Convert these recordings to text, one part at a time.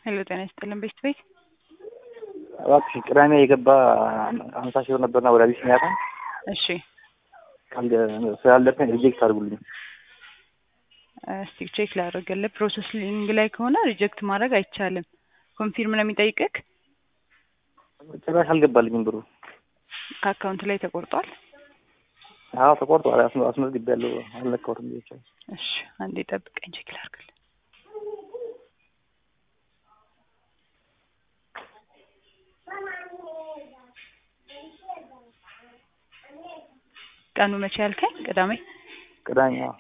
ሄሎ ጤና ይስጥልን ቤት ቤት እባክሽ ቅዳሜ የገባ ሀምሳ ሺህ ብር ነበርና ወደ አቢሲኒያ ባንክ እሺ ስላለብኝ ሪጀክት አድርጉልኝ። እስቲ ቼክ ላደርግልህ። ፕሮሰሲንግ ላይ ከሆነ ሪጀክት ማድረግ አይቻልም። ኮንፊርም ነው የሚጠይቅህ። ጭራሽ አልገባልኝም ብሩ። ከአካውንት ላይ ተቆርጧል። አዎ ተቆርጧል። አስመ- አስመዝግቤያለሁ። አልነካሁትም ብቻ እሺ አንዴ ጠብቀኝ፣ ቼክ ላድርግልህ። ቀኑ መቼ ያልከኝ? ቅዳሜ ቅዳሜ አዎ።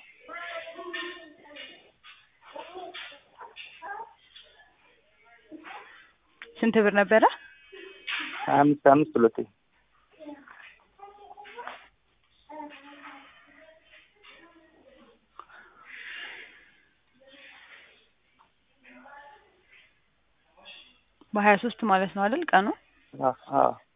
ስንት ብር ነበረ? ሀያ አምስት አምስት ሁለቴ በሀያ ሶስት ማለት ነው አይደል ቀኑ? አዎ አዎ